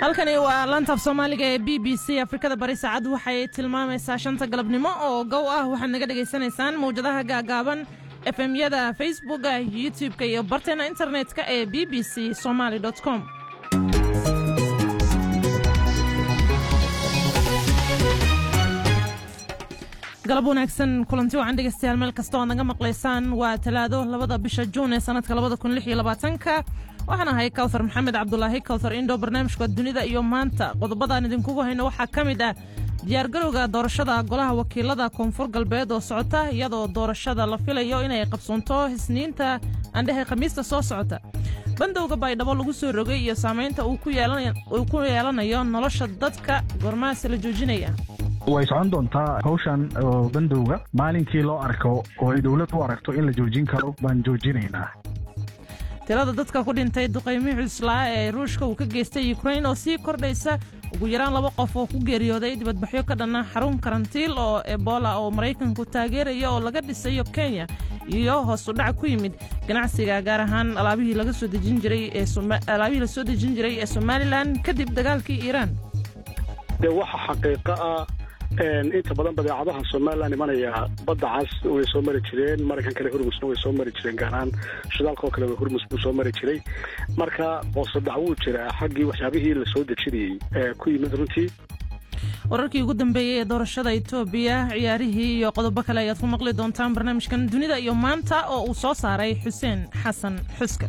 halkani waa lantaaf soomaaliga ee b b c afrikada bari saacad waxay tilmaamaysaa shanta galabnimo oo gow ah waxaad naga dhegaysanaysaan mawjadaha gaagaaban efemyada facebooka youtub-ka iyo barteena internet-ka ee b b c somaali com galab wanaagsan kulanti wacan dhegeystayaal meel kasta oad naga maqlaysaan waa talaado labada bisha juun ee sanadka labada kun lix iyo labaatanka waxaan ahay kawthar maxamed cabdulaahi kawthar indhow barnaamijka dunida iyo maanta qodobadaan idinkugu hayno waxaa ka mid ah diyaargarowga doorashada golaha wakiilada koonfur galbeed oo socota iyadoo doorashada la filayo inay qabsoonto isniinta andhehe khamiista soo socota bandowga baydhabo lagu soo rogay iyo saamaynta uu ku yeelanayo nolosha dadka gormaase la joojinaya way socon doontaa hawshan oo bandowga maalinkii loo arko oo ay dowlad u aragto in la joojin karo baan joojinaynaa tirada dadka ku dhintay duqaymii cuslaa ee ruushka uu ka geystay ukrain oo sii kordhaysa ugu yaraan laba qof oo ku geeriyooday dibadbaxyo ka dhanna xarun karantiil oo ebola oo maraykanku taageeraya oo laga dhisayo kenya iyo hoos u dhac ku yimid ganacsiga gaar ahaan alaabihii la soo dejin jiray ee somalilan kadib dagaalkii iiraan de waxa xaqiiqo ah inta badan badeecadaha somalilan imanaya badda cas way soo mari jireen maraykankale hurmusna way soo mari jireen gaar ahaan shidaalka oo kale hurmus buu soo mari jiray marka hoosadac wuu jiraa xaggii waxyaabihii la soo dejinayey ee ku yimid runtii wararkii ugu dambeeyey ee doorashada etoobiya ciyaarihii iyo qodobo kale ayaad ku maqli doontaan barnaamijkan dunida iyo maanta oo uu soo saaray xuseen xasan xuska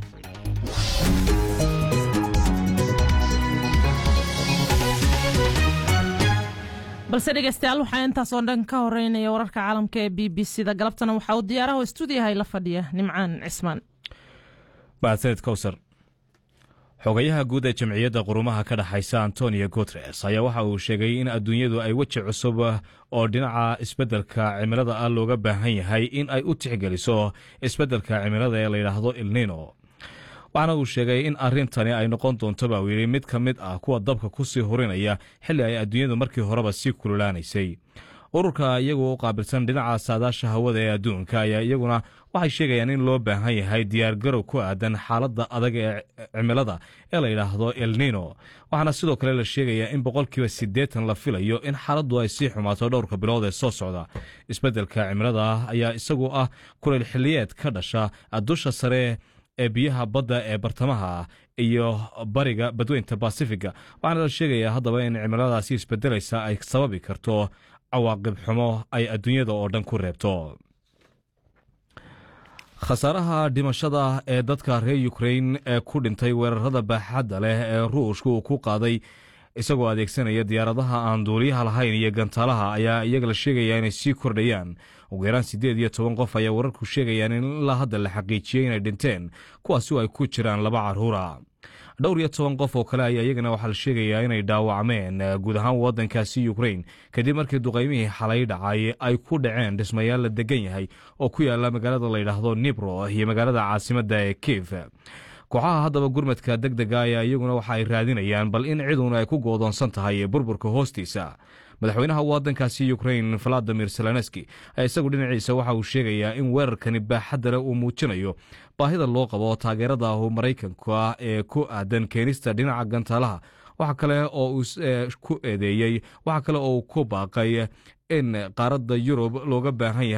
balse dhegeystayaal waxaa intaas oo dhan ka horeynaya wararka caalamka ee b b c da galabtana waxaa uu diyaaraha stuudiyahay la fadhiya nimcaan cismaan mahadsaned kowsar xogayaha guud ee jamciyadda qurumaha ka dhexaysa antonio guteres ayaa waxa uu sheegay in adduunyadu ay weji cusub oo dhinaca isbeddelka cimilada ah looga baahan yahay in ay u tixgeliso isbeddelka cimilada ee layidhaahdo ilnino waxaana uu sheegay in arrintani ay noqon doonto baa uu yidhi mid ka mid ah kuwa dabka ku sii hurinaya xilli ay adduunyadu markii horeba sii kululaanaysay ururka iyagu u qaabilsan dhinaca saadaasha hawada ee adduunka ayaa iyaguna waxay sheegayaan in loo baahan yahay diyaargarow ku aadan xaaladda adag ee cimilada ee la yidhaahdo elnino waxaana sidoo kale la sheegayaa in boqolkiiba siddeetan la filayo in xaaladdu ay sii xumaato dhowrka bilood ee soo socda isbeddelka cimilada ayaa isagu ah kuleyl xilliyeed ka dhasha dusha sare ee biyaha badda ee bartamaha iyo bariga badweynta basifiga waxaana la sheegayaa haddaba in cimiladaasi isbedelaysa ay sababi karto cawaaqib xumo ay adduunyada oo dhan ku reebto khasaaraha dhimashada ee dadka reer ukrain ee ku dhintay weerarada baaxadda leh ee ruushka uu ku qaaday isagoo adeegsanaya diyaaradaha aan duuliyaha lahayn iyo gantaalaha ayaa iyaga la sheegaya inay sii kordhayaan ugu yaraan siddeed iyo toban qof ayaa wararku sheegayaan in ilaa hadda la xaqiijiyey inay dhinteen kuwaasi oo ay ku jiraan laba carruura dhowr iyo toban qof oo kale ayaa iyagana waxaa la sheegayaa inay dhaawacmeen guud ahaan waddankaasi ukrain kadib markii duqaymihii xalay dhacay ay ku dhaceen dhismayaal la degan yahay oo ku yaala magaalada layidhaahdo nibro iyo magaalada caasimadda ee kiif kooxaha haddaba gurmadka deg dega ayaa iyaguna waxa ay raadinayaan bal in ciduna ay ku goodoonsan tahay burburka hoostiisa madaxweynaha waddankaasi ukrain valadimir zelenski ayaa isagu dhinaciisa waxa uu sheegayaa in weerarkani baaxadda leh uu muujinayo baahida loo qabo taageerada maraykanka ee ku aadan keenista dhinaca gantaalaha waxa kale oo uu ku eedeeyey waxa kale oo uu ku baaqay in qaaradda yurub looga baahan yahay